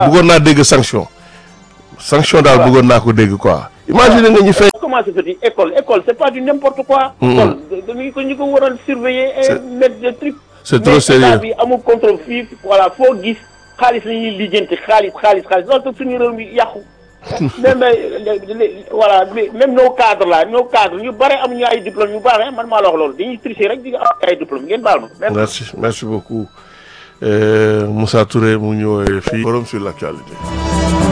bëggoon naa dégg sanction sanction daal bëggoon naa ko dégg quoi imagine nga ñu fay comment se fait école école c'est pas du n'importe quoi école dañu ko ñu ko waroon surveiller et mettre des trucs c'est trop mais sérieux état bi amul contrôle fii voilà foo gis xaalis la ñuy lijjanti xaalis xaalis xaalis loolu tax suñu réew mi yàqu même voilà même nos cadres là nos cadres ñu bare amuñu ay diplôme ñu bare man maa la wax loolu dañuy tricher rek di am ay diplôme ngeen baal ma merci merci beaucoup Euh, Moussa Touré mu ñëwee fii forum sur l'actualité